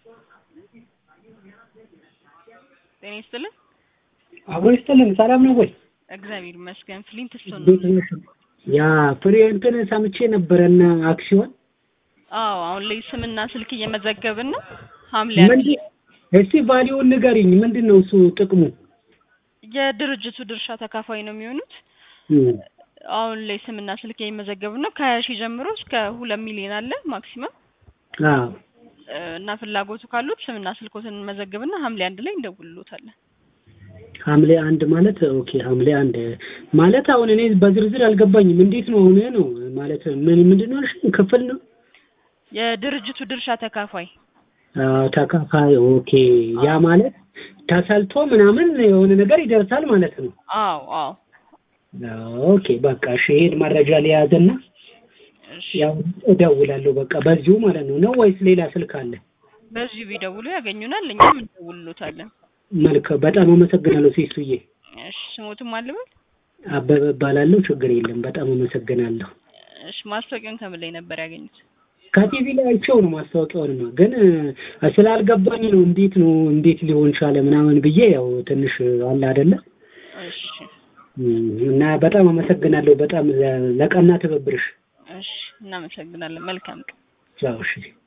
ጤና ይስጥልን። አብሮ ይስጥልን። ሰላም ነው ወይ? እግዚአብሔር ይመስገን። ፍሊንት ስቶን ነው። እንዴት ነሽ? ያ ፍሬ እንትን ሰምቼ ነበረና አክሲዮን አዎ፣ አሁን ላይ ስምና ስልክ እየመዘገብን ነው። ሐምሌ ምንድን አንድ እስቲ ቫሊዩን ንገሪኝ። ምንድን ነው እሱ ጥቅሙ? የድርጅቱ ድርሻ ተካፋይ ነው የሚሆኑት። እም፣ አሁን ላይ ስምና ስልክ እየመዘገብን ነው። ከሀያ ሺህ ጀምሮ እስከ ሁለት ሚሊዮን አለ ማክሲመም አዎ እ፣ እና ፍላጎቱ ካሉት ስምና ስልኮትን እንመዘግብና ሐምሌ አንድ ላይ እንደውልሎታለን። ሐምሌ አንድ ማለት ኦኬ፣ ሐምሌ አንድ ማለት አሁን እኔ በዝርዝር አልገባኝም። እንዴት ነው አሁን ነው ማለት ምን ምንድን ነው ያልሽኝ? ክፍል ነው የድርጅቱ ድርሻ ተካፋይ አዎ፣ ተካፋይ ኦኬ። ያ ማለት ተሰልቶ ምናምን የሆነ ነገር ይደርሳል ማለት ነው። አዎ አዎ። ኦኬ በቃ እሺ፣ ይሄን መረጃ ሊያዝና እሺ፣ ያው እደውላለሁ በቃ በዚሁ ማለት ነው ነው ወይስ ሌላ ስልክ አለ? በዚሁ ቢደውሉ ያገኙናል፣ እኛም እንደውልሎታለን። መልክ በጣም አመሰግናለሁ ሲሱዬ። እሺ፣ ስሞትም አልበል። አበበ እባላለሁ። ችግር የለም። በጣም አመሰግናለሁ። እሺ፣ ማስታወቂያውን ከምን ላይ ነበር ያገኙት? ከቲቪ ላይ አይቼው ነው ማስታወቂያውን ነው ግን እ፣ ስላልገባኝ ነው እንዴት ነው እንዴት ሊሆን ቻለ ምናምን ብዬ ያው ትንሽ አለ አይደለ እሺ እም፣ እና በጣም አመሰግናለሁ በጣም ለ- ለቀና ትብብርሽ። እሺ፣ እናመሰግናለን። መልካም ቀን። ቻው እሺ።